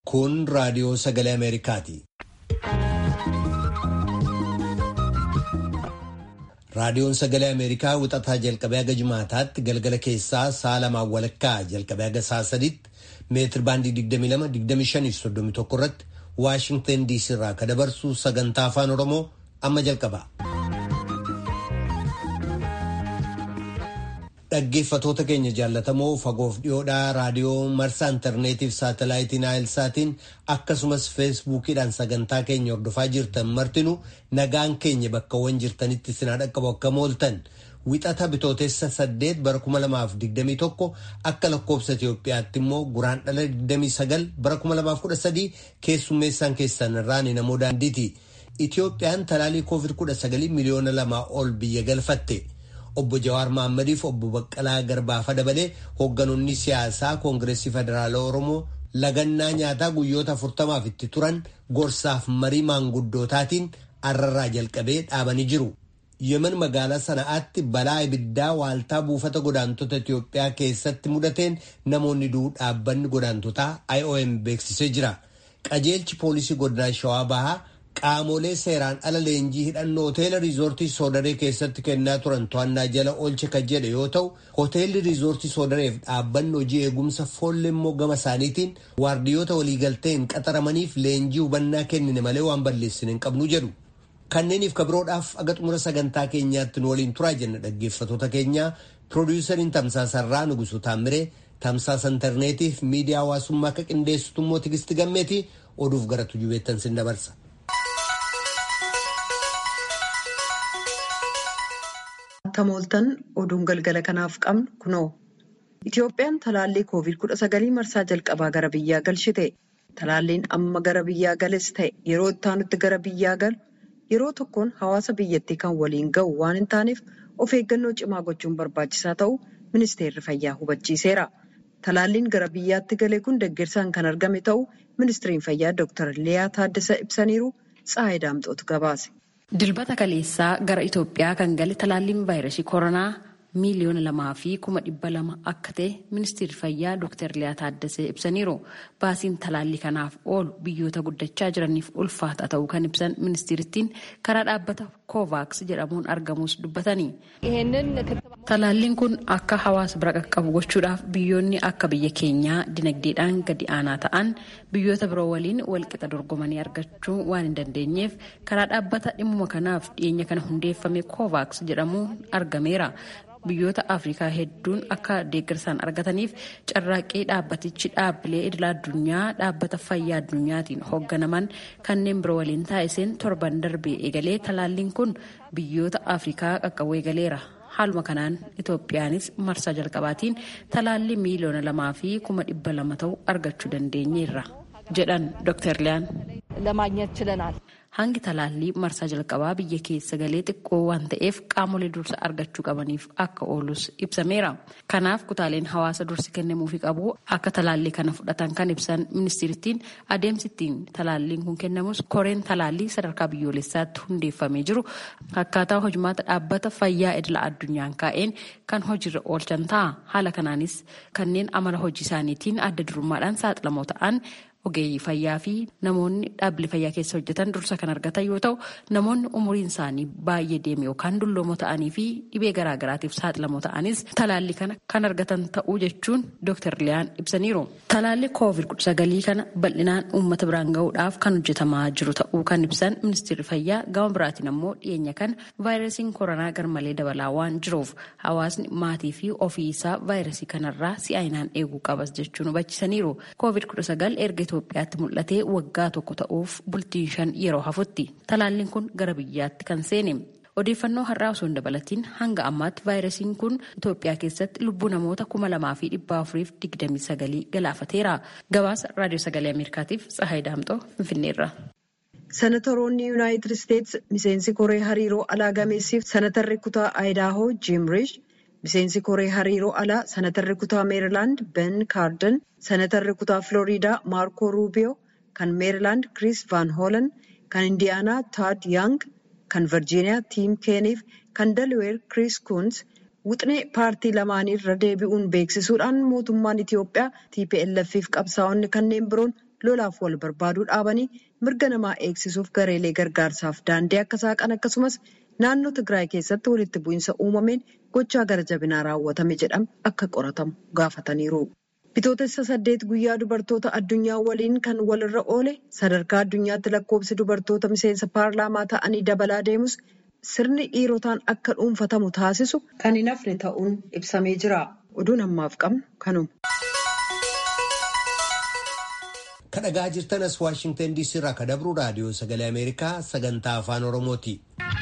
Kun raadiyoo sagalee Ameerikaati. Raadiyoon sagalee Ameerikaa wixataa jalqabee haga jimaataatti galgala keessaa sa'a lamaan walakkaa jalqabee haga sa'a sadiitti meetir baandii 22-25-31 irratti Waashingtan DC irraa ka dabarsu sagantaa afaan Oromoo amma jalqaba. Dhaggeeffatoota keenya jaallatamoo fagoof dhiyoodhaa raadiyoo marsaa intarneetiif saatalaayitiin naayilsaatiin akkasumas feesbuukiidhaan sagantaa keenya hordofaa jirtan martinu nagaan keenya bakkawwan jirtanitti sinaa dhaqqabu akka mooltan wixata bitootessa saddeet bara 2021 akka lakkoobsa Itoophiyaatti immoo guraan dhala 29 bara 2013 keessummeessaan keessan irraan namoo daandiiti. Itoophiyaan talaalii COVID-19 miliyoona lamaa ol biyya galfatte. Obbo Jawaar Mahaammadiif obbo Baqqalaa Garbaafa dabalee hoogganoonni siyaasaa Koongireesii Federaalaa Oromoo lagannaa nyaataa guyyoota afurtamaaf itti turan gorsaaf marii maanguddootaatiin arrarraa jalqabee dhaabanii jiru. Yemen magaalaa sana'aatti balaa ibiddaa waaltaa buufata godaantota Itoophiyaa keessatti mudateen namoonni du'uu dhaabbanni godaantotaa IOM beeksisee jira. Qajeelchi poolisii godinaa Shawaa Bahaa Qaamolee seeraan ala leenjii hidhannoo hoteela riizoortii soodaree keessatti kennaa turan to'annaa jala oolche kan jedhe yoo ta'u hoteelli riizoortii soodareef dhaabbanni hojii eegumsa foollee immoo gama isaaniitiin waardiyoota waliigalteen qaxaramaniif leenjii hubannaa kennine malee waan balleessine hin qabnu jedhu. Kanneeniif kabiroodhaaf aga xumura sagantaa keenyaatti nu waliin turaa jenna dhaggeeffatoota keenyaa piroodiwusariin tamsaasarraa Nugusu Taammiree tamsaasa intarneetiif miidiyaa hawaasummaa akka qindeessitu immoo tigisti gammeeti oduuf gara tujubeettan sin dabarsa. Akka mooltan oduun galgala kanaaf qabnu kunoo. Itoophiyaan talaallii COVID-19 marsaa jalqabaa gara biyyaa galchite. Talaalliin amma gara biyyaa gales ta'e yeroo itti aanutti gara biyyaa galu yeroo tokkoon hawaasa biyyattii kan waliin ga'u waan hin taaneef of eeggannoo cimaa gochuun barbaachisaa ta'uu ministeerri fayyaa hubachiiseera. Talaalliin gara biyyaatti gale kun deeggarsaan kan argame ta'uu ministeeriin fayyaa Dr. Liyaa Taaddasa ibsaniiru Tsaayii Daamxootu gabaase. Dilbata kaleessaa gara Itoophiyaa kan gale talaalliin vaayirasii koronaa miiliyoona lamaa fi kuma dhibba lama akka ta'e ministeerri fayyaa Dr. Liyaa Taaddasee ibsaniiru. Baasiin talaallii kanaaf oolu biyyoota guddachaa jiraniif ulfaata ta'uu kan ibsan ministeerittiin karaa dhaabbata Kovaaks jedhamuun argamus dubbatanii. Talaalliin kun akka hawaasa bira qaqqabu gochuudhaaf biyyoonni akka biyya keenyaa dinagdeedhaan gadi aanaa ta'an biyyoota biroo waliin walqixa dorgomanii argachuu waan hin dandeenyeef karaa dhaabbata dhimmuma kanaaf dhiyeenya kana hundeeffame Kovaaks jedhamuun argameera. Biyyoota Afrikaa hedduun akka deeggarsaan argataniif carraaqqii dhaabbatichi dhaabbilee idila addunyaa dhaabbata fayyaa addunyaatiin hoogganaman kanneen biroo waliin taasiseen torban darbee eegalee talaalliin kun biyyoota Afrikaa qaqqabuu eegaleera. Haaluma kanaan Itoophiyaanis marsaa jalqabaatiin talaallii miiliyoona lamaa fi kuma dhibba lama ta'u argachuu dandeenyeerra jedhan Dr. Liyaan. Hangi talaallii marsaa jalqabaa biyya keessa galee xiqqoo waan ta'eef qaamolee dursa argachuu qabaniif akka oolus ibsameera. Kanaaf kutaaleen hawaasa dursi kennamuufii qabu akka talaallii kana fudhatan kan ibsan ministeerittiin adeemsittiin talaalliin kun kennamus koreen talaallii sadarkaa biyyoolessaatti hundeeffamee jiru akkaataa hojimaata dhaabbata fayyaa idila addunyaan kaa'een kan hojiirra oolchan ta'a. Haala kanaanis kanneen amala hojii isaaniitiin adda durummaadhaan saaxilamoo ta'an ogeeyyii fayyaa fi namoonni dhaabbilee fayyaa keessa hojjetan dursa kan argatan yoo ta'u namoonni umuriin isaanii baay'ee deeme yookaan dulloomoo ta'anii fi dhibee garaagaraatiif saaxilamoo ta'anis talaallii kana kan argatan ta'uu jechuun Dr. Liyaan ibsaniiru. Talaalli COVID-19 kana bal'inaan uummata biraan gahuudhaaf kan hojjetamaa jiru ta'uu kan ibsan ministeerri fayyaa gama biraatiin ammoo dhiyeenya kana vaayirasiin koronaa garmalee dabalaa waan jiruuf hawaasni maatii fi ofii isaa vaayirasii kanarraa si'aayinaan eeguu qabas jechuun hubachiisaniiru. COVID-19 erga Itoophiyaatti mul'atee waggaa tokko ta'uuf bultiin shan yeroo hafutti talaalliin kun gara biyyaatti kan seene. Odeeffannoo har'aa osoo hin dabalatiin hanga ammaatti vaayirasiin kun Itoophiyaa keessatti lubbuu namoota kuma lamaa fi dhibba afuriif digdamii sagalii galaafateera. Gabaasa raadiyoo sagalee Ameerikaatiif Tsahaay Daamxoo Finfinneerra. Senatoroonni Yuunaayitid Isteetsi miseensi koree hariiroo alaa gameessiif senatarri kutaa Ayidaahoo Jiim Riish miseensi koree hariiroo alaa senatarri kutaa meerilaand ben kaarden senatarri kutaa filooriidaa maarkoo ruubiyoo kan meerilaand kiriis van hoolan kan indiyaanaa taad yaang kan virjiiniyaa tiim keeniif kan dalweer kiriis kuns Wuxnee paartii lamaanii irra deebi'uun beeksisuudhaan mootummaan Itiyoophiyaa TPLF fi qabsaa'onni kanneen biroon lolaaf wal barbaaduu dhaabanii mirga namaa eegsisuuf gareelee gargaarsaaf daandii akka saaqan akkasumas naannoo Tigraay keessatti walitti bu'iinsa uumameen gochaa gara jabinaa raawwatame jedhame akka qoratamu gaafataniiru. Bitootessa saddeet guyyaa dubartoota addunyaa waliin kan walirra oole sadarkaa addunyaatti lakkoofsi dubartoota miseensa paarlaamaa ta'anii dabalaa deemus sirni dhiirotaan akka dhuunfatamu taasisu kan hin hafne ta'uun ibsamee jira. Oduun ammaaf qabnu kanuma. Kadhagaa jirtanas Waashingtan DC irraa kadabru raadiyoo sagalee Ameerikaa sagantaa afaan Oromooti.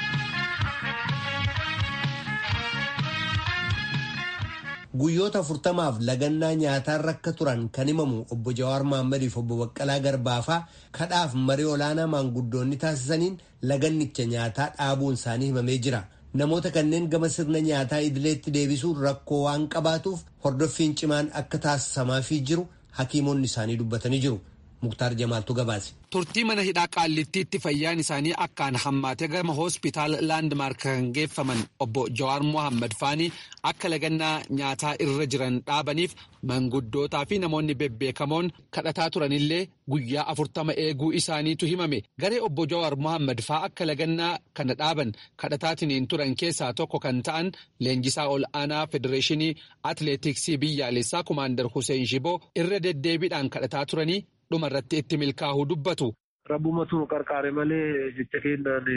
Guyyoota afurtamaaf lagannaa nyaataan rakka turan kan himamu obbo Jawaar Mahaammadiif obbo Baqqalaa Garbaafaa kadhaaf marii olaanaa maanguddoonni taasisaniin lagannicha nyaataa dhaabuun isaanii himamee jira. Namoota kanneen gama sirna nyaataa idileetti deebisuun rakkoo waan qabaatuuf hordoffiin cimaan akka taasisamaafii jiru hakiimonni isaanii dubbatanii jiru. Muktaar Jamaaltu gabaase. Turtii mana hidhaa qaallittiitti fayyaan isaanii akkaan hammaate gama hospitaal laandmaark kan geeffaman obbo Jawaar Mohaammed Faanii akka lagannaa nyaataa irra jiran dhaabaniif manguddootaa fi namoonni bebbeekamoon kadhataa turanillee guyyaa afurtama eeguu isaaniitu himame. Garee obbo Jawaar Mohaammed faa akka lagannaa kana dhaaban kadhataatiniin turan keessaa tokko kan ta'an leenjisaa ol aanaa federeeshinii atileetiksii biyyaalessaa kumaandar Hussein Shiboo irra deddeebiidhaan kadhataa turanii dhuma irratti itti milkaa'uu dubbatu. Rabbumatu nu qarqaare malee jecha kennaan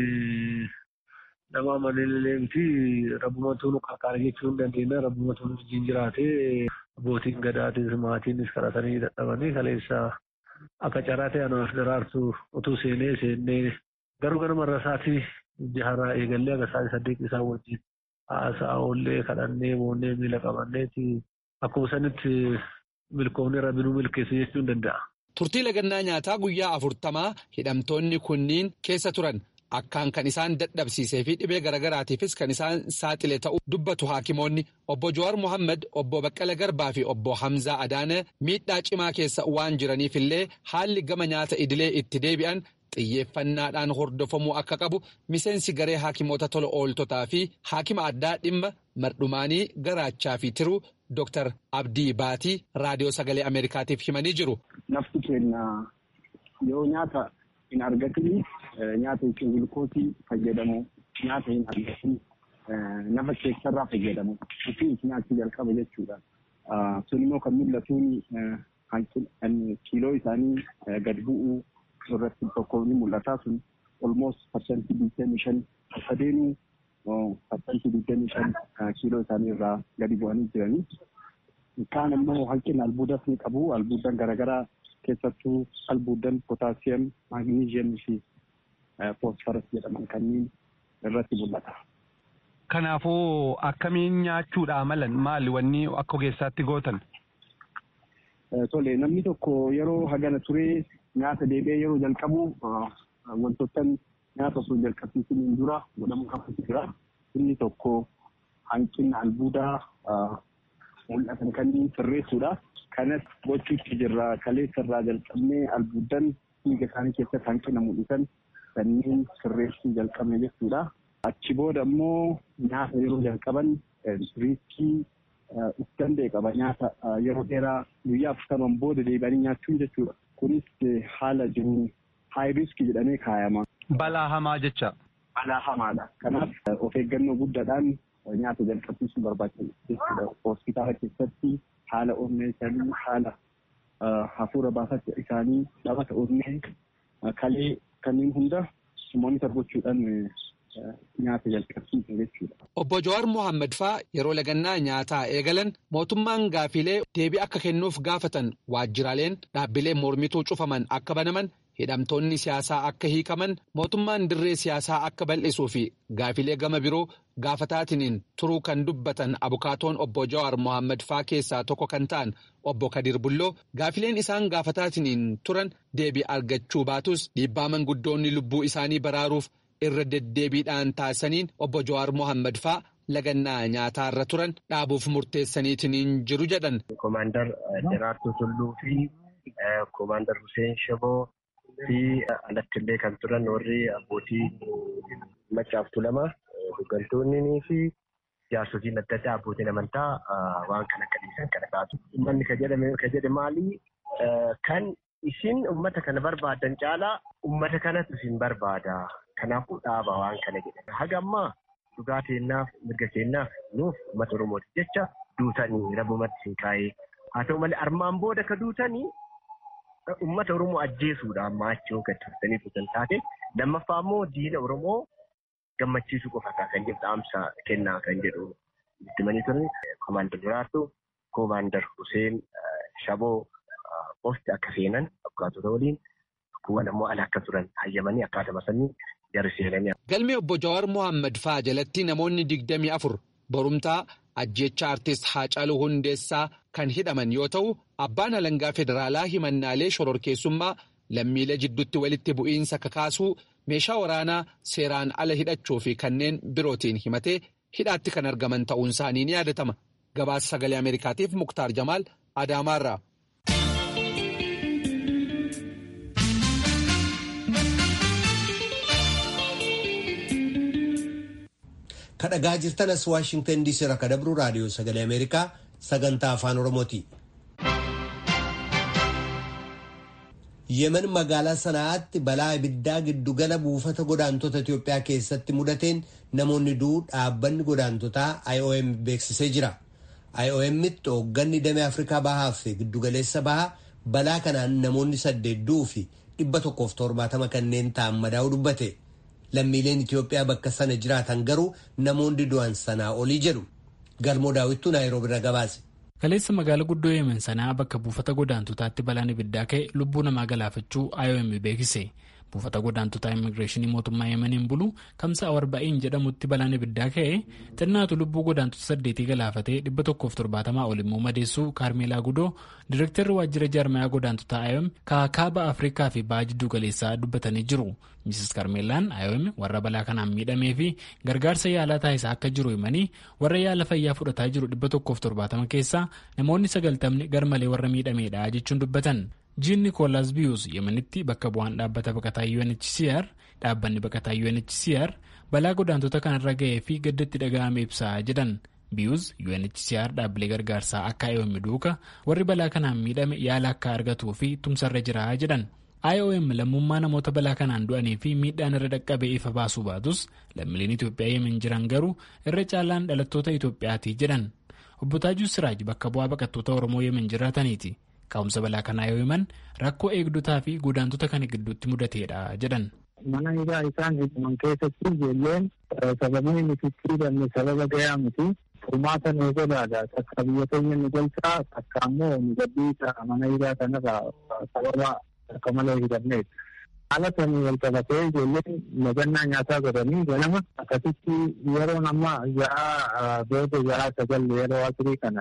nama amanellee miti rabbumatu nu qarqaare jechuu hin dandeenya rabbumatu nu wajjin jiraate abbootiin gadaatis maatiinis kadhatanii dadhabanii kaleessa akka carraa ta'e anaaf daraartu utuu seenee seennee garuu gara marra isaatii jaharaa eegallee aga isaatii saddeet isaa wajjin haasaa oollee kadhannee boonnee miila qabanneeti akkuma sanitti milkoomni rabbinuu milkeessu jechuu hin danda'a. Turtii lagannaa nyaataa guyyaa afurtamaa hidhamtoonni kunniin keessa turan akkaan kan isaan dadhabsiisee fi dhibee garaagaraatiifis kan isaan saaxile ta'uu dubbatu haakimoonni obbo Jawaar Mohaammed obbo Baqqala Garbaa fi obbo Hamzaa Adaana miidhaa cimaa keessa waan jiraniif illee haalli gama nyaata idilee itti deebi'an xiyyeeffannaadhaan hordofamuu akka qabu miseensi garee haakimoota tola ooltotaa fi haakima addaa dhimma mardhumaanii garaachaa fi tiruu Dr. Abdii Baatii raadiyoo sagalee Ameerikaatiif himanii jiru. Nafti keenya yoo nyaata hin argatin nyaata yookiin gulukoosii fayyadamu nyaata hin argatin nafa keessarraa fayyadamu ofii nyaachuu jalqaba jechuudha. Sun immoo kan mul'atuun kiiloo isaanii gad bu'uu irratti tokko ni mul'ata sun olmoos parsantii digdamii shan akka deemu parsantii digdamii shan kiiloo isaanii irraa gadi bu'anii jiranii. Kaan immoo hanqina albuudas ni qabu. Albuudan garaagaraa keessattuu albuudan pootaasiyam, maagniiziyamii fi foosfaras jedhaman kanneen irratti mul'ata. Kanaafuu akkamiin nyaachuudha malan maali wanni akka ogeessaatti gootan? Tole namni tokko yeroo hagana turee nyaata deebi'ee yeroo jalqabu wantoota nyaata osoo jalqabsiisaniin dura godhamu qabu jira. Inni tokko hanqina albuudaa mul'atan kanneen sirreessuudha. Kanas gochuutti jirra. Kaleessa irraa jalqabnee albuudan dhiiga isaanii keessatti hanqina mul'isan kanneen sirreessuu jalqabne jechuudha. Achi booda immoo nyaata yeroo jalqaban riiskii uf danda'e qaba. Nyaata yeroo dheeraa guyyaa afurtaman booda deebi'anii nyaachuun jechuudha. Kunis haala jiruun haay riiskii jedhamee kaayama. Balaa hamaa jecha. Balaa hamaadha. Kanaaf of eeggannoo guddaadhaan nyaata jalqabsiisuun barbaachisaadha jechuudha. Hospitaala keessatti haala onnee isaanii haala hafuura baafata isaanii dhabata onnee kalee kanneen hunda moonitar gochuudhaan nyaata jalqabsiisu jechuudha. Obbo Jawaar Mohaammed faa yeroo lagannaa nyaataa eegalan mootummaan gaafilee deebii akka kennuuf gaafatan waajjiraaleen dhaabbileen mormituu cufaman akka banaman hidhamtoonni siyaasaa akka hiikaman mootummaan dirree siyaasaa akka bal'isuu fi gaafilee gama biroo gaafataatiin turuu kan dubbatan abukaatoon obbo Jawaar Mohaammed faa keessaa tokko kan ta'an obbo Kadir Bulloo gaafileen isaan gaafataatiin turan deebii argachuu baatus dhiibbaa manguddoonni lubbuu isaanii baraaruuf irra deddeebiidhaan taasisaniin obbo Jawaar Mohaammed faa lagannaa nyaataa irra turan dhaabuuf murteessaniitiin jiru jedhan. Koomaandar Daraartuu Tulluu fi Koomaandar Hussein Shaboo fi alattillee kan turan warri abbootii maccaaftuu lama hooggantoonnii fi jaarsotiin adda addaa abbootiin amantaa waan kana akka dhiisan kana taatu. Uummanni ka jedhe maali? Kan isin uummata kana barbaadan caalaa uummata kanatu isin barbaada. Kanaafuu dhaaba waan kana jedhan. Haga ammaa dhugaa keenyaaf mirga keenyaaf nuuf uummata Oromooti jecha duutanii rabumatti hin kaa'ee. Haa ta'u malee armaan booda ka duutanii uummata Oromoo ajjeesuudha amma achi yoo gad turtanii tutan taate lammaffaa immoo diina Oromoo gammachiisuu qofa kan jedhu dhaamsa kennaa kan jedhu itti manii turan koomaandar Duraartuu koomaandar Huseen Shaboo qofti akka seenan abbukaatota waliin kuwwan ammoo ala akka turan hayyamanii akkaatuma sanii jarri seenanii. Galmee obbo Jawaar Mohaammed fa'aa jalatti namoonni digdamii afur borumtaa ajjecha artist Haacaaluu Hundeessaa kan hidhaman yoo ta'u abbaan alangaa federaalaa himannaalee shororkeessummaa lammiilee jidduutti walitti bu'iinsa kakaasuu meeshaa waraanaa seeraan ala hidhachuu fi kanneen birootiin himatee hidhaatti kan argaman ta'uun isaanii ni yaadatama. Gabaasa sagalee Ameerikaatiif Muktaar Jamaal Adaamaarraa. kadhagaa jirtanas waashingtan diisii irraa kadabru raadiyoo sagalee ameerikaa sagantaa afaan oromooti. yemen magaalaa sanaa'aatti balaa ibiddaa giddugala buufata godaantota Itiyoophiyaa keessatti mudateen namoonni du'uu dhaabbanni godaantotaa IOM beeksisee jira. IOMitti hoogganni damee Afrikaa bahaa fi giddugaleessa bahaa balaa kanaan namoonni saddeet du'uu fi dhibba tokkoof torbaatama kanneen ta'an madaa'uu dubbate. lammiileen Itiyoophiyaa bakka sana jiraatan garuu namoonni du'an sanaa olii jedhu galmoo daawwittuu naayiroobi irra gabaase. Kaleessa magaalaa guddoo yemen sanaa bakka buufata godaantotaatti balaan ibiddaa ka'e lubbuu namaa galaafachuu IOM beeksise. Buufata godaantotaa immigireeshinii mootummaa yemeniin bulu kamsa awarba'in jedhamutti balaan ibiddaa ka'e xinnaatu lubbuu godaantota saddeetii galaafatee dhibba tokkoof torbaatamaa ol immoo madeessuu kaarmeelaa gudoo direektarri waajjira jaarmayaa godaantotaa IOM kaakaaba afrikaa fi baha jidduu galeessaa dubbatanii jiru. Mrs Karmeelaan IOM warra balaa kanaan miidhamee fi gargaarsa yaalaa taasisaa akka jiru himanii warra yaala fayyaa fudhataa jiru dhibba tokkoof torbaatama keessaa namoonni sagaltamni garmalee warra miidhameedha jechuun dubbatan. Jiin Nikoolaas Biyuus Yemenitti bakka bu'aan dhaabbata baqataa UNHCR dhaabbanni baqataa UNHCR balaa godaantota kanarra ga'ee fi gaddatti dhaga'ame ibsaa jedhan. Biyuus UNHCR dhaabbilee gargaarsaa akka IOM duuka warri balaa kanaan miidhame yaala akka argatuu fi tumsarra jira jedhan. IOM lammummaa namoota balaa kanaan du'anii fi miidhaan irra dhaqqabee ifa baasuu baatus lammiileen Itoophiyaa yemen jiran garuu irra caalaan dhalattoota Itoophiyaati jedhan. Obbo Taajuu Siraaj bakka bu'aa baqattoota Oromoo yemen jiraataniiti. Ka'umsa balaa kanaa yoo himan rakkoo eegdotaa fi godaantota kana gidduutti mudateedha jedhan. Mana hidhaa isaan hidhaman keessatti ijoolleen sababii nuti hidhamne sababa gahaa miti. Furmaata nu godhaadha. Takka biyya keenya nu galchaa takka ammoo nu gadhiisa mana hidhaa kanarraa sababa akka malee hidhamneeti. Haala sanii wal qabatee ijoolleen nagannaa nyaataa godhanii ganama akkasitti yeroo amma ja'a booda ja'a sagal yeroo asirii kana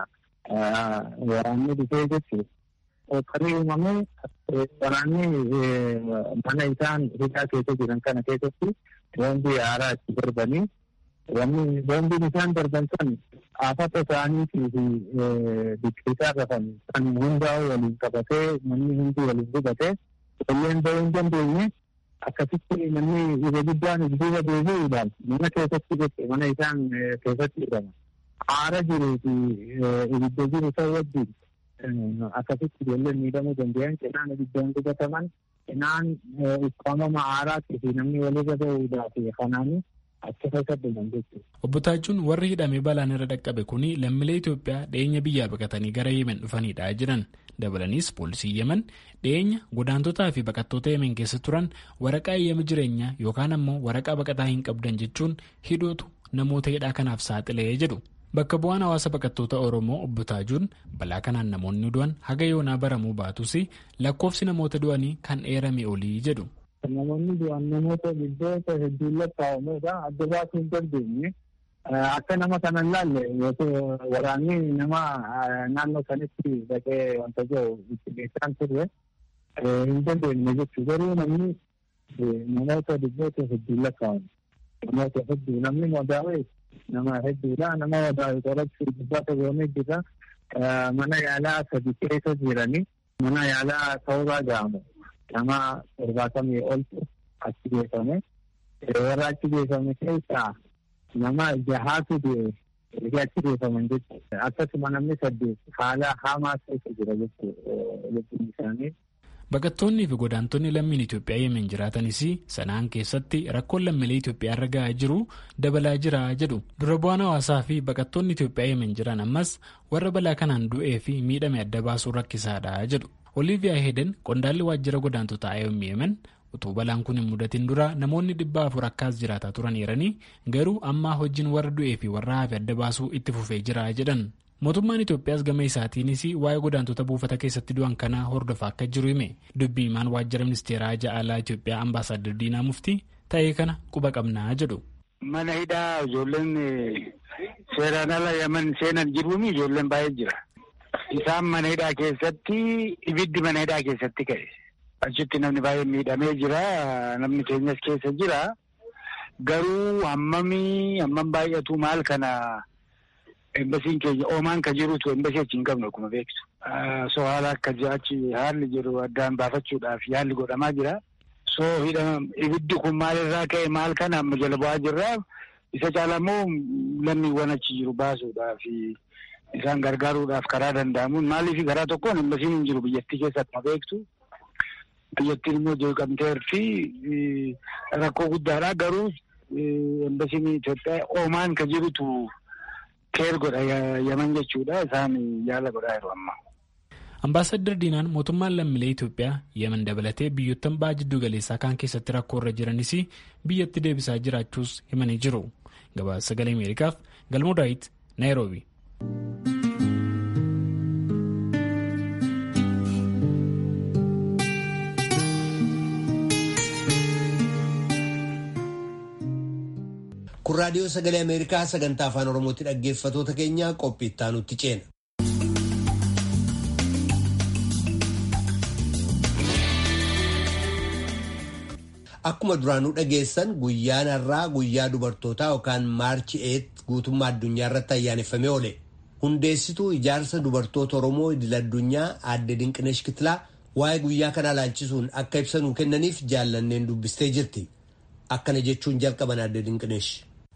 waraanni dhufee jechuudha. Kan uumame waraanni mana isaan hidhaa keessa jiran kana keessatti boombii haaraa itti darbanii wanni boombiin isaan darban san afata isaaniitii fi biqiltaa rafan kan hundaa waliin qabatee manni hundi waliin gubatee ijoolleen bahuu hin dandeenye akkasitti namni irra guddaan duuba deebi'uudhaan mana keessatti jechuudha mana isaan keessatti hidhama. Aara jiruu fi ibidda jiru ta'uu wajjin akkasitti ijoolleen miidhamuu danda'an cinaan ibiddaan gubataman cinaan ukkaamama aaraatii fi namni walirra ba'uudhaaf kanaanii achi keessa dhuman jechuudha. Obbo Taajuun warri hidhamee balaan irra dhaqqabe kuni lammiilee Itoophiyaa dhiyeenya biyyaa baqatanii gara Yemen dhufanidha jedhan. Dabalaniis poolisii Yemen dhiyeenya godaantotaa fi baqattoota Yemen keessa turan waraqaa eeyyama jireenyaa yookaan ammoo waraqaa baqataa hin qabdan jechuun hidhuutu namoota hidhaa kanaaf saaxilee jedhu. Bakka bu'aan hawaasa baqattoota Oromoo obbo Taajuun balaa kanaan namoonni du'an haga yoonaa baramuu baatus lakkoofsi namoota du'anii kan eerame olii jedhu. Namoonni du'an namoota biddoota hedduun lakkaa'amuudha. Adda baasuu hin dandeenye. Akka nama kana ilaalle yoo waraanni nama naannoo sanitti dhaqee wanta jiru itti beekan turre hin dandeenye jechuudha. Garuu namni namoota biddoota hedduun lakkaa'amu. Namoota hedduu namni madaa'e nama hedduudha. Nama madaa'e qorachuu dubbata goonee jira. Mana yaalaa sadi keessa jiranii mana yaalaa ta'uuraa ga'amu. Nama torbaatamii oltu achi geeffame. Warra achi geeffame keessaa nama jahaatu du'e achi geeffaman jechuudha. Akkasuma namni saddeet haala hamaa keessa jira jechuudha isaanii. Baqattoonnii fi godaantonni lammiin Itoophiyaa yemen jiraatanis sanaan keessatti rakkoon lammiilee Itoophiyaa irra gahaa jiru dabalaa jira jedhu. Dura bu'aan hawaasaa fi baqattoonni Itoophiyaa yemen jiran ammas warra balaa kanaan du'ee fi miidhame adda baasuu rakkisaadha jedhu. Oliiviyaa Heeden qondaalli waajjira godaantotaa IOM yemen utuu balaan kun hin mudatin dura namoonni dhibba afur akkaas jiraataa turaniiranii garuu ammaa hojiin warra du'ee fi warra hafe adda baasuu itti fufee jira jedhan. Mootummaan Itoophiyaas gama isaatiinis waa'ee godaantota buufata keessatti du'an kanaa hordofaa akka jiru hime dubbii himaan waajjira ministeeraa ja'alaa Itoophiyaa ambaasaadar Diinaa Muftii ta'ee kana quba qabnaa jedhu. Mana hidhaa ijoolleen seeraan ala yaman seenan jiruun ijoolleen baay'ee jira. Isaan mana hidhaa keessatti ibiddi mana hidhaa keessatti ka'e. Achitti namni baay'ee miidhamee jira. Namni keenyas keessa jira. Garuu hammamii hammam baay'atu maal kana embasiin keenya oomaan ka jirutu embasii achi hin qabnu akkuma beektu. So haala akka achi haalli jiru addaan baafachuudhaaf yaalli godhamaa jira. So ibiddi kun maalirraa ka'e maal kana amma jala bu'aa jirra. Isa caalaa immoo lammiiwwan achi jiru baasuudhaaf isaan gargaaruudhaaf karaa danda'amuun maaliif karaa tokkoon embasiin hin jiru biyyattii keessa akkuma beektu. Biyyattiin immoo jeeqamteerti rakkoo guddaadha garuu embasiin Itoophiyaa oomaan ka jirutu keer godha yaman jechuudha isaan yaala godhaa jiru amma. Ambaasaddar Diinaan mootummaan lammiilee Itoophiyaa yemen dabalatee biyyoottan ba'a jiddu galeessaa kaan keessatti rakkoo irra jiranis biyyatti deebisaa jiraachuus himanii jiru. Gabaasa sagalee Ameerikaaf Galmoo Daawit Naayiroobi. kun raadiyoo sagalee ameerikaa sagantaa afaan oromootti dhaggeeffatoota keenya qophii itti aanutti ceena. akkuma duraanuu dhageessan guyyaan har'aa guyyaa dubartootaa yookaan maarchi eet guutummaa addunyaa irratti ayyaaneffamee oole hundeessituu ijaarsa dubartoota oromoo idil addunyaa aadde dinqinesh kitilaa waa'ee guyyaa kanaa laalchisuun akka ibsanuu kennaniif jaallanneen dubbistee jirti akkana jechuun jalqaban aadde dinqinesh.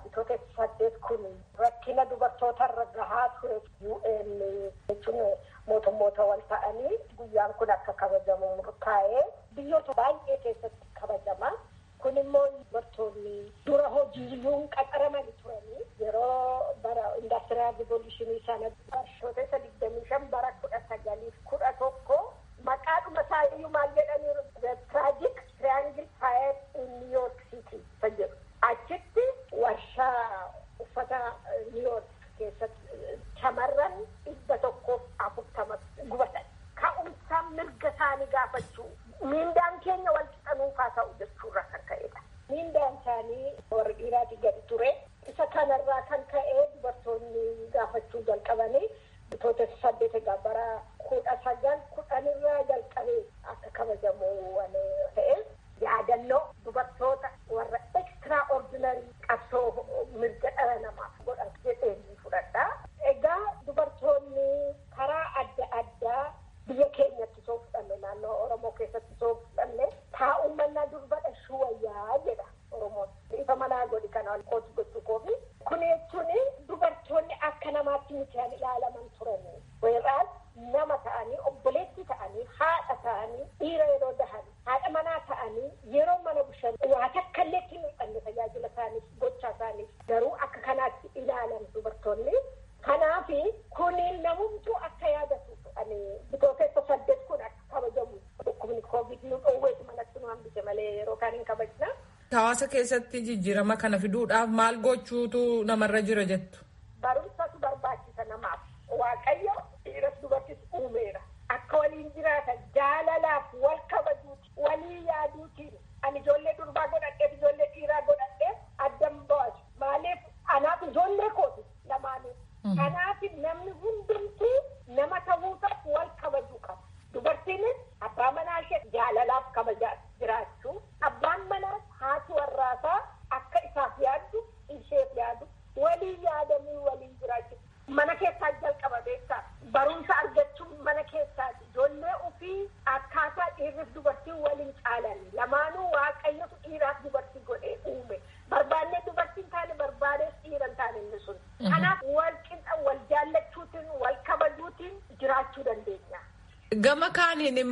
rakkina dubartoota irra gahaa ture UN jechuun mootummoota wal ta'anii guyyaan kun akka kabajamu murtaa'ee biyyoota baay'ee keessatti kabajama. Kun immoo dubartoonni dura hojiiyyuu qaxaramanii turanii yeroo bara indastiriyaal rivoluushinii sana barshoota isa digdamii shan bara kudha sagaliif kudha tokko maqaadhuma isaa iyyuu maal jedhanii tragic triangle fire in New York City jedhu achitti warshaa uffata niiyoork keessatti shamarran dhibba tokkoof afurtama gubatan ka'umsaan mirga isaanii gaafachuu miindaan keenya wal qixanuufaa ta'u jechuurra kan ka'edha. Miindaan isaanii warra dhiiraatii gadi ture. Isa kanarraa kan ka'e dubartoonni gaafachuu jalqabanii bitoota saddeet egaa bara kudha sagal kudhanirraa jalqabee akka kabajamu ta'e yaadannoo dubartoota warra extra ordinary qabsoo mirga dhala namaaf godhan jedhee fudhadha. Egaa dubartoonni karaa adda addaa biyya keenyatti soo fudhanne naannoo Oromoo keessatti soo fudhanne taa'ummannaa durbadha shuwayyaa jedha Oromoon. Ifa manaa godhi kana kootu gochuu koofi. Kun jechuun dubartoonni akka namaatti mitiin ilaalaman turanii. Weeraas nama ta'anii obboleetti ta'anii haadha ta'anii dhiira yeroo dahan haadha manaa ta'anii yeroo mana bushan waa takka illee itti mul'anne tajaajila isaaniif gocha isaaniif garuu akka kanaatti ilaalan dubartoonni. Kanaaf kuniin namumtuu akka yaadatu ani bitootessa saddeet kun akka kabajamu dhukkubni koovid nu dhoowweetu manatti nu hambise malee yeroo kaan hin kabajna. Hawaasa keessatti jijjiirama kana fiduudhaaf maal gochuutu namarra jira jettu. Barumsatu barbaachisa namaaf. Waaqayyo dhiiras dubartis uumeera. Akka waliin jiraatan jaalalaaf wal kabajuuti walii yaaduutiin ani ijoollee durbaa godhadheef ijoollee dhiiraa godhadheef addan ba'atu. Maaliif anaaf ijoollee kooti lamaanuu. Kanaaf namni hundumtuu nama ta'uudhaaf wal kabajuu qaba. Dubartiinis abbaa manaa ishee jaalalaaf kabajaa jiraachuu. Abbaan manaas haati warraasaa akka isaaf yaaddu isheef yaadu walii yaadanii waliin jiraachuu. Mana keessaa jalqaba beektaa barumsa argachuun mana keessaati. Ijoollee ofii akkaataa dhiirriif dubartiin waliin caalan lamaanuu waaqayyotu dhiiraaf dubartii godhee uume. Barbaannee dubartiin taane barbaadees dhiiran taane inni sun. Kanaaf wal qixa wal jaallachuutiin wal kabajuutiin jiraachuu dandeenya. Gama kaaniin immoo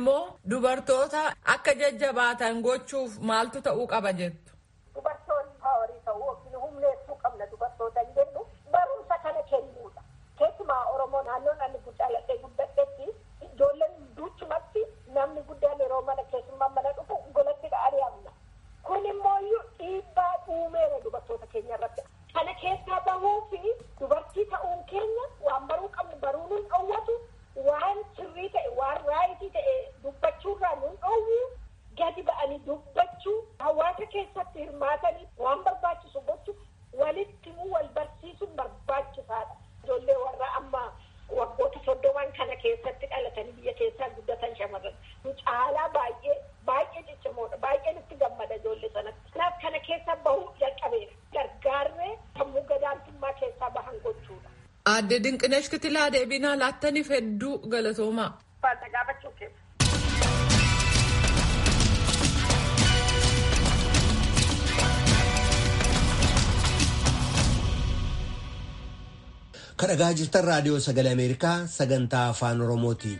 dubartoota akka jajjabaatan gochuuf maaltu ta'uu qaba jettu. Dubartoonni paawarii ta'uu yookiin humneessuu qabna dubartoota hin jennu barumsa kana kennuudha. Keessumaa Oromoo naannoon ani guddaaladhee guddadhetti ijoolleen duuchumatti namni guddaan yeroo mana keessummaa mana dhufu golatti dha'anii hamna. Kun immoo dhiibbaa uumeera dubartoota keenya irratti. Kana keessaa bahuu fi dubartii ta'uun keenya waan baruu qabnu baruu nun dhowwatu waan sirrii ta'e waan raayitii ta'e dubbachuurraa nun dhowwu gadi ba'anii dubbachuu hawaasa keessatti hirmaatanii waan barbaachisu gochuu walitti immoo wal barsiisuun barbaachisaadha. Ijoollee warra amma waggoota soddoman kana keessatti dhalatanii biyya keessaa guddatan shamarran caalaa baay'ee baay'ee ciccimoodha baay'een itti gammada ijoollee sanatti. Kanaaf kana keessa bahuu jalqabeera. Gargaarree sammuu gadaantummaa keessaa bahan gochuudha. Aadde Dinqinesh Kitilaa deebinaa laattaniif hedduu galatoomaa. Faata gaafachuu keessa. kadhagaa jirtan raadiyoo sagalee ameerikaa sagantaa afaan oromooti.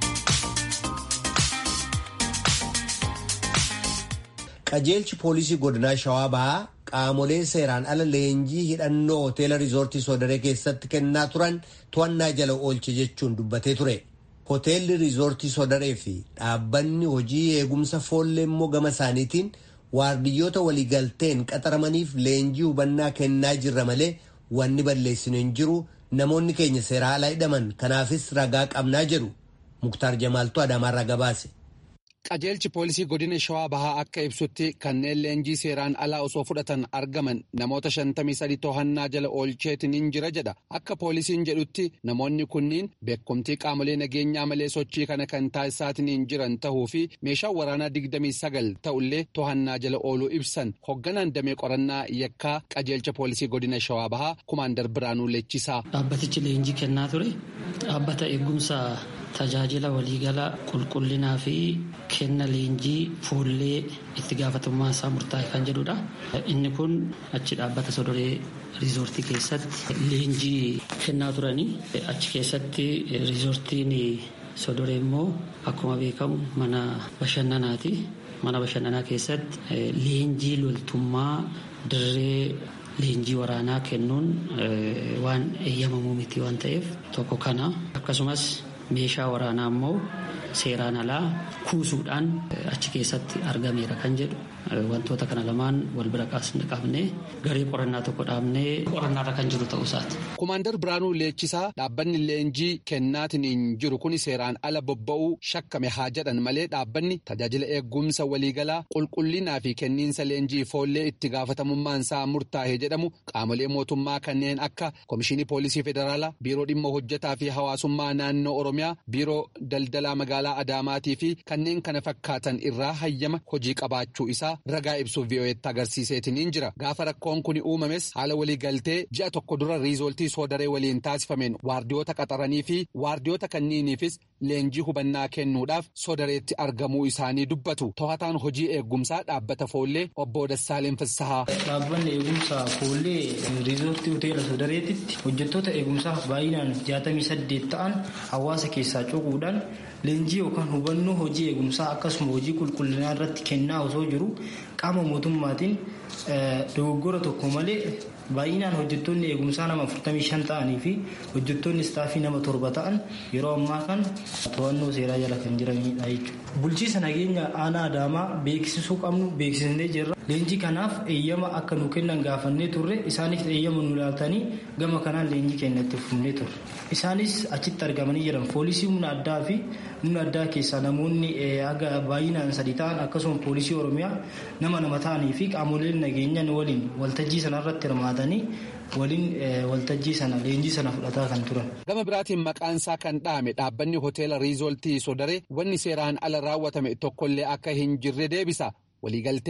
qajeelchi poolisii godinaa shawaa bahaa qaamolee seeraan ala leenjii hidhannoo hoteela riizoortii soodaree keessatti kennaa turan to'annaa jala oolche jechuun dubbatee ture. hoteelli riizoortii soodaree fi dhaabbanni hojii eegumsa foollee immoo gama isaaniitiin waardiyyoota waliigalteen qaxaramaniif leenjii hubannaa kennaa jirra malee wanni balleessinu hin jiru. namoonni keenya seeraa alaa hidhaman kanaafis ragaa qabnaa jedhu muktaar jamaaltu adaamaarraa gabaase. qajeelchi poolisii godina shawaa bahaa akka ibsutti kanneen leenjii seeraan alaa osoo fudhatan argaman namoota shantamii sadi to'annaa jala oolcheetiin hin jira jedha akka poolisiin jedhutti namoonni kunniin beekumtii qaamolee nageenyaa malee sochii kana kan taasisaatiin hin jiran ta'uu fi meeshaa waraanaa digdamii sagal ta'ullee to'annaa jala ooluu ibsan hoogganaan damee qorannaa yakkaa qajeelcha poolisii godina shawaa bahaa kumaandar biraanuu leechisaa. dhaabbatichi leenjii kennaa ture dhaabbata eegumsa. tajaajila waliigala qulqullinaa fi kenna leenjii fuullee itti gaafatamummaa isaa murtaa'e kan jedhudha. Inni kun achi dhaabbata sodoree riizoortii keessatti leenjii kennaa turanii achi keessatti riizoortiin sodoree immoo akkuma beekamu mana bashannanaati. Mana bashannanaa keessatti leenjii loltummaa dirree leenjii waraanaa kennuun waan eeyyamamuu miti waan ta'eef tokko kana akkasumas meeshaa waraanaa immoo seeraan alaa kuusuudhaan achi keessatti argameera kan jedhu wantoota kana lamaan wal bira qabnee garee qorannaa tokko dhaabnee qorannaarra kan jiru ta'uu isaati. Kumaandar Biraanuu Leechisaa dhaabbanni leenjii kennaatiin hin jiru kun seeraan ala bobba'uu shakkame haa jedhan malee dhaabbanni tajaajila eegumsa waliigalaa qulqullinaa fi kenniinsa leenjii foollee itti gaafatamummaan isaa murtaa'e jedhamu qaamolee mootummaa kanneen akka Komishinii Poolisii Federaalaa, Biiroo Dhimma Hojjetaa fi Hawaasummaa Naannoo Oromiyaa, Biiroo Daldalaa Magaalaa Adaamaatii fi kanneen kana fakkaatan irraa hayyama hojii qabaachuu isaa ragaa ibsuuf VOA'tti agarsiiseetiin jira. Gaafa rakkoon kun uumames haala waliigaltee ji'a tokko dura riizooltii soodaree waliin taasifameen waardiyoota qaxaranii fi waardiyoota kanniiniifis leenjii hubannaa kennuudhaaf soodareetti argamuu isaanii dubbatu. To'ataan hojii eegumsaa dhaabbata foollee obbo Dassaaleen Fassahaa. Dhaabbanni eegumsaa foollee riizoortii hoteela soodareetitti hojjettoota eegumsaaf baay'inaan jaatamii saddeet ta'an hawaasa keessaa cuquudhaan leenjii yookaan hubannoo hojii eegumsaa akkasuma hojii qulqullinaa irratti kennaa osoo jiru qaama mootummaatiin dogoggora tokko malee baay'inaan hojjettoonni eegumsaa nama 45 ta'anii fi hojjettoonni istaafii nama torba ta'an yeroo ammaa kan to'annoo seeraa jala kan jiranidha jechuudha. Bulchiisa nageenya aanaa adaamaa beeksisuu qabnu beeksisnee jirra. Leenjii kanaaf eeyyama akka nu kennan gaafannee turre isaanis eeyyama nu laatanii gama kanaan leenjii keenya itti fufnee turre. Isaanis achitti argamanii jiran poolisii humna addaa fi humna addaa keessaa namoonni haga baay'inaan sadi ta'an akkasuma poolisii oromiyaa nama nama ta'anii fi qaamoleen nageenyaa waliin waltajjii sanarratti hirmaatanii waliin waltajjii sana leenjii sana fudhataa kan turan. Gama biraatiin maqaansaa kan dhaame dhaabbanni hoteela riizooltii sodaree wanni seeraan ala raawwatame tokkollee akka hin jirre deebisa. Waliigalteen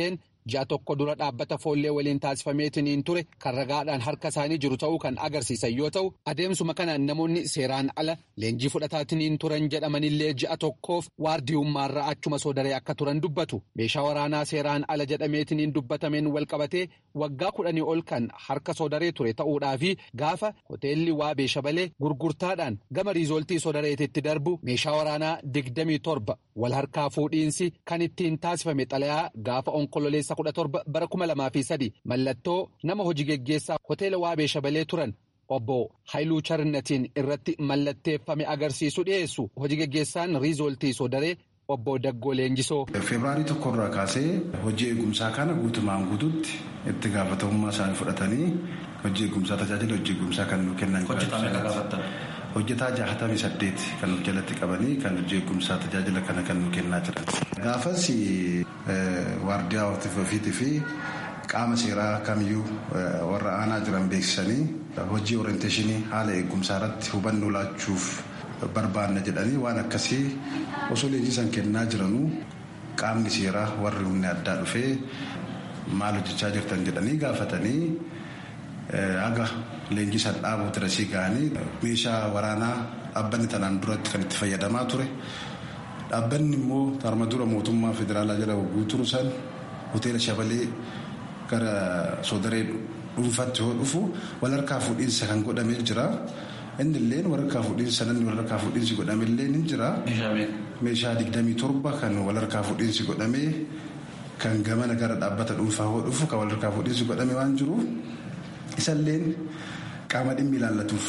ji'a tokko dura dhaabbata foollee waliin taasifameetiniin ture kan ragaadhaan harka isaanii jiru ta'uu kan agarsiisan yoo ta'u adeemsuma kanaan namoonni seeraan ala leenjii fudhataatiniin turan jedhamanillee ji'a tokkoof waardiyummaarra achuma soodaree akka turan dubbatu meeshaa waraanaa seeraan ala jedhameetiniin dubbatameen walqabatee waggaa kudhanii ol kan harka soodaree ture ta'uudhaa fi gaafa hoteelli waabee shabalee gurgurtaadhaan gama riizooltii soodareetitti darbu meeshaa waraanaa digdamii torba wal harkaa fuudhiinsi kan ittiin taasifame xalayaa gaafa onkololeessa kudha torba bara kuma lamaa fi sadi mallattoo nama hojii geggeessaa hoteela waabee shabalee turan obbo Haayiluu Charnatiin irratti mallatteeffame agarsiisu dhiyeessu hojii geggeessaan riizooltii soodaree obbo Daggoo Leenjisoo. Febraarii tokkorraa kaasee hojii eegumsaa kana guutumaan guutuutti itti gaafatamummaa isaanii fudhatanii hojii eegumsaa tajaajila hojii eegumsaa kan nu kennan. Hojjetaa jaahatamii saddeet kan of jalatti qabanii kan hojii eegumsaa tajaajila kana kan nu kennaa jiran. Gaafas waardiyaa ofiitii fi qaama seeraa kamiyyuu warra aanaa jiran beeksisanii hojii orienteeshinii haala eegumsaa irratti hubannoo laachuuf barbaanna jedhanii waan akkasii osoo leenjisan kennaa jiranuu qaamni seeraa warri humni addaa dhufee maal hojjechaa jirtan jedhanii gaafatanii haga leenjisan dhaabuu dirasii ga'anii meeshaa waraanaa dhaabbanni tanaan duratti kan itti fayyadamaa ture dhaabbanni immoo tarma dura mootummaa federaalaa jala wagguu turu san hoteela shabalee gara soodaree dhuunfaatti yoo dhufu wal harkaa fuudhiinsa kan godhamee jira. Inni illee walharkaa fuudhiinsa namni walharkaa fuudhiinsi godhame illee ni jira. Meeshaa digdamii torba kan walharkaa fuudhiinsi godhamee kan gamana gara dhaabbata dhuunfaa yoo dhufu kan walharkaa fuudhiinsi godhame waan jiruuf isallee qaama dhimmi ilaallatuuf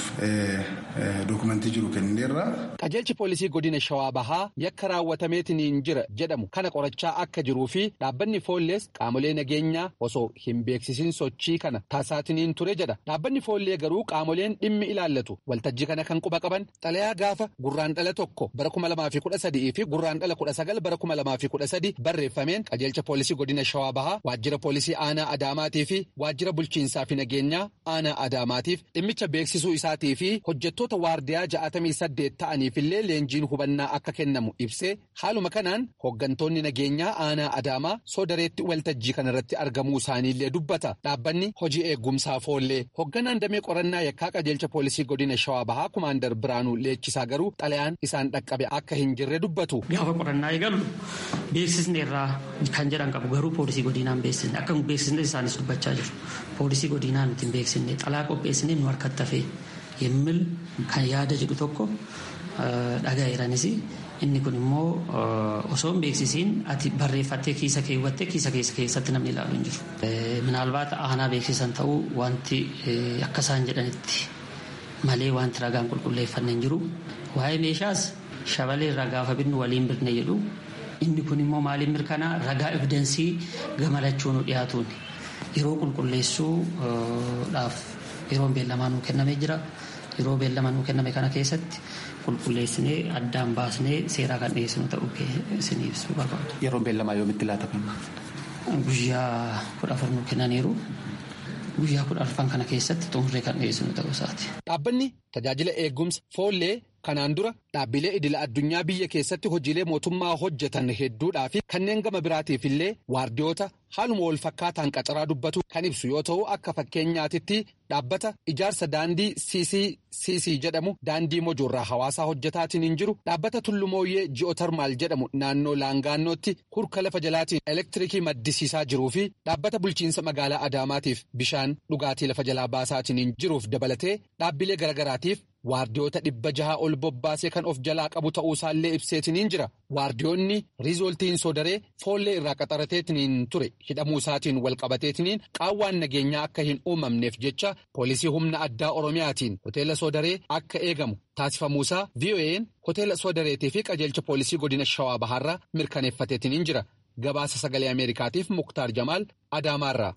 dookumentii jiru kenneerra. Qajeelchi poolisii godina Shawaa Bahaa yakka raawwatameetiniin jira jedhamu kana qorachaa akka jiruu fi dhaabbanni foollees qaamolee nageenyaa osoo hin beeksisin sochii kana taasisaatiniin ture jedha. Dhaabbanni foollee garuu qaamoleen dhimmi ilaallatu waltajjii kana kan quba qaban xalayaa gaafa gurraan dhala tokko bara kuma lamaa fi kudha sadii fi gurraan dhala kudha sagal bara kuma lamaa fi kudha sadi barreeffameen qajeelcha poolisii godina Shawaa Bahaa waajjira poolisii aanaa Adaamaatii fi waajjira bulchiinsaa fi nageenyaa aanaa Adaamaatiif dhimmicha beeksisuu isaatii fi hojjettoota waardiyaa ja'atamii saddeet ta'aniifillee leenjiin hubannaa akka kennamu ibsee haaluma kanaan hooggantoonni nageenyaa aanaa adaamaa soodareetti waltajjii kanarratti argamuu isaaniillee dubbata dhaabbanni hojii eegumsaa foollee hoogganaan damee qorannaa yakkaa qajeelcha poolisii godina shawaa bahaa kumaandar biraanuu leechisaa garuu xalayaan isaan dhaqqabe akka hin jirre dubbatu. gaafa qorannaa eegallu beeksisni irraa kan jedhan qabu garuu poolisii godinaan beeksisne akka beeksisne isaanis dubbachaa jiru poolisii godinaan nuti hin beeksisne xalaa qopheessine nu harkatti hafee yemmil kan yaada jedhu tokko dhagaa'eeranis inni kun immoo osoo hin beeksisiin ati barreeffattee kiisa keewwattee kiisa keessa keessatti namni ilaalu hin jiru. Minaalbaata aanaa beeksisan ta'uu wanti akka isaan jedhanitti malee wanti ragaan qulqulleeffanne hin jiru. Waa'ee meeshaas shabalee irraa gaafa binnu waliin birne jedhu inni kun immoo maaliin mirkanaa ragaa evidensii gamalachuu nu dhiyaatuun yeroo qulqulleessuudhaaf yeroon beellamaa nuu kennamee jira. Yeroo beellama nuu kenname kana keessatti qulqulleessinee addaan baasnee seeraa kan dhiyeessinu ta'uu isin ibsuu barbaadu. Yeroon beellamaa yoomitti laatama? Guyyaa kudha afur nuu kennaniiru. Guyyaa kudha arfan kana keessatti xumurree kan dhiyeessinu ta'uu isaati. Dhaabbanni tajaajila eegumsa foollee kanaan dura dhaabbilee idila addunyaa biyya keessatti hojiilee mootummaa hojjetan hedduudhaa fi kanneen gama biraatiif illee waardiyoota haaluma wal fakkaataan qacaraa dubbatu kan ibsu yoo ta'u akka fakkeenyaatitti dhaabbata ijaarsa daandii CCCC jedhamu daandii mojoorraa hawaasaa hojjetaatiin hin jiru dhaabbata tullumooyyee ji'ootarmaal jedhamu naannoo laangaannootti hurka lafa jalaatiin elektirikii maddisiisaa jiruu fi dhaabbata bulchiinsa magaalaa adaamaatiif bishaan dhugaatii lafa jalaa baasaatiin hin jiruuf dabalatee dhaabbilee garagaraatiif waardiyoota dhibba jaha ol bobbaasee kan of jalaa qabu ta'uusaallee ibseetiniin jira waardiyoonni riizooltiin soodaree foollee irraa qaxarateetiniin ture hidhamuu isaatiin wal qabateetiniin qaawwaan nageenyaa akka hin uumamneef jecha poolisii humna addaa oromiyaatiin hoteela soodaree akka eegamu taasifamuusaa vo'n hoteela soodareetii fi qajeelcha poolisii godina shawaa bahaarraa mirkaneeffateetiniin jira gabaasa sagalee ameerikaatiif muktaar jamaal adaamaarraa.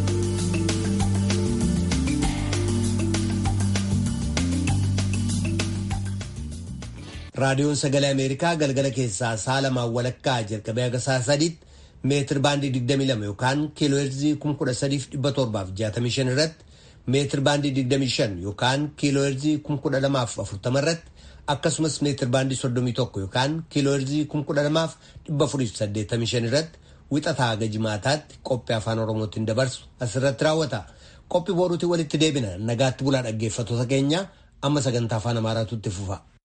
raadiyoon sagalee ameerikaa galgala keessaa sa'a lamaan walakkaa jalqabee haga sa'a sadiitti meetir baandii 22 yookaan kiilooheerzii 13765 irratti meetir baandii 25 yookaan kiilooheerzii 12040 irratti akkasumas meetir baandii 31 yookaan kiilooheerzii 12485 irratti wixataa haga jimaataatti qophii afaan oromootiin dabarsu asirratti raawwata qophii boruutiin walitti deebina nagaatti bulaa dhaggeeffattoota keenya amma sagantaa afaan amaaraatu itti fufa.